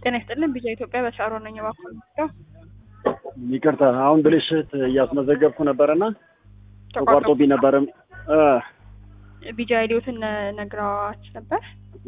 ጤና ይስጥልን ቢጃ ኢትዮጵያ በሻሮ ነኝ እባክዎ ነው ይቅርታ አሁን ብልሽት እያስመዘገብኩ ነበረና ተቋርጦብኝ ነበርም ቢጃ አይዲዎትን ነግረዋች ነበር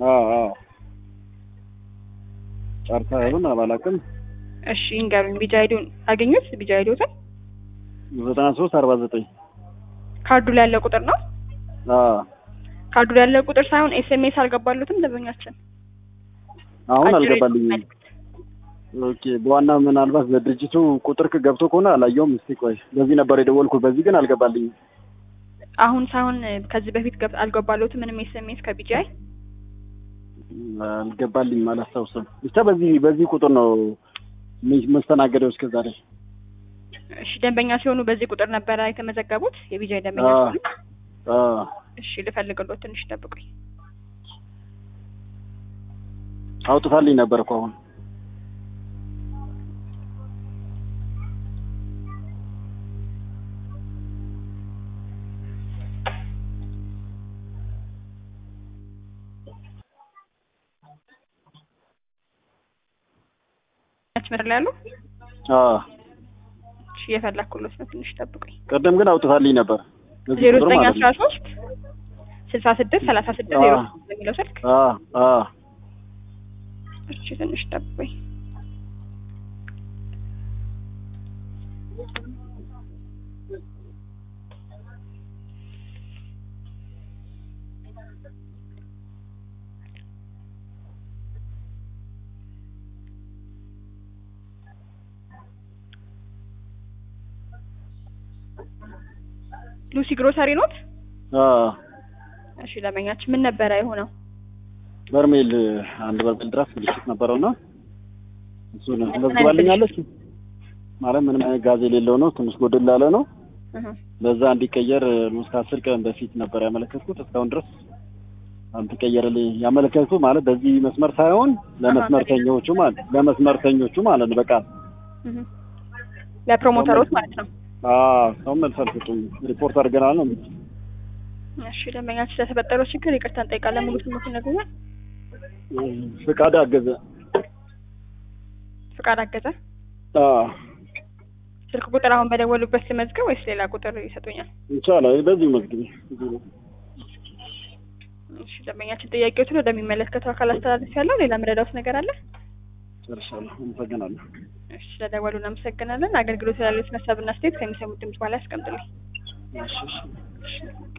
ጨርሳ ይሁን አላውቅም እሺ ይንገሩኝ ቢጃ አይዲውን አገኙት ቢጃ አይዲዎትን ዘጠና ሶስት አርባ ዘጠኝ ካርዱ ላይ ያለ ቁጥር ነው ካርዱ ላይ ያለ ቁጥር ሳይሆን ኤስኤምኤስ አልገባሉትም ደንበኛችን አሁን አጭር አልገባልኝም መልዕክት። ኦኬ በዋና ምናልባት በድርጅቱ ቁጥር ገብቶ ከሆነ አላየውም እስቲ ቆይ በዚህ ነበር የደወልኩት በዚህ ግን አልገባልኝም አሁን ሳይሆን ከዚህ በፊት ገብ- አልገባሉትም ምንም ኤስኤምኤስ ከቢጂአይ አልገባልኝም አላስታውስም ብቻ በዚህ በዚህ ቁጥር ነው ሚ- መስተናገደው እስከ ዛሬ እሺ ደንበኛ ሲሆኑ በዚህ ቁጥር ነበረ የተመዘገቡት የቢጂአይ ደንበኛ አዎ። ሲሆኑ አዎ እሺ ልፈልግሎት ትንሽ ጠብቁኝ አውጥታልኝ ነበር እኮ አሁን ያች ምድር ላይ ያሉ አዎ እሺ እየፈለኩሎት ነው ትንሽ ጠብቁኝ ቅድም ግን አውጥታልኝ ነበር በዚህ ዜሮ ቁጥር ዘጠኝ ማለት አስራ ነው ሶስት ስልሳ ስድስት ሰላሳ ስድስት ዜሮ ሶስት በሚለው ስልክ አዎ አዎ እሺ ትንሽ ጠብቁኝ ሉሲ ግሮሰሪ ኖት አዎ እሺ ደንበኛችን ምን ነበረ የሆነው በርሜል አንድ በርሜል ድረስ ብልሽት ነበረውና እሱን መዝግባልኛለች ማለት ምንም አይነት ጋዝ የሌለው ነው ትንሽ ጎደል ያለ ነው እህ ለዛ እንዲቀየር ሉስ ከአስር ቀን በፊት ነበር ያመለከትኩት እስካሁን ድረስ አልተቀየረልኝ ያመለከትኩት ማለት በዚህ መስመር ሳይሆን ለመስመርተኞቹ ማለት ለመስመርተኞቹ ማለት ነው በቃ እህ ለፕሮሞተሮች ማለት ነው አዎ ሰው መልስ አልሰጡም ሪፖርት አድርገናል ነው የሚሉት። እሺ ደንበኛችን ስለተፈጠረው ችግር ይቅርታ እንጠይቃለን ሙሉ ስሙትን ይነግሩኛል ፍቃድ አገዘ ፍቃድ አገዘ አዎ ስልክ ቁጥር አሁን በደወሉበት ልመዝገብ ወይስ ሌላ ቁጥር ይሰጡኛል ይቻላል በዚሁ መዝግቢ እሺ ደንበኛችን ጥያቄዎችን ወደሚመለከተው አካል አስተላለፍ ያለው ሌላ ምረዳውስ ነገር አለ ጨርሻለሁ አመሰግናለሁ እሺ ስለደወሉ እናመሰግናለን አገልግሎት ያሉት ሀሳብና አስተያየት ከሚሰሙት ድምጽ በኋላ ያስቀምጡልኝ እሺ እሺ እሺ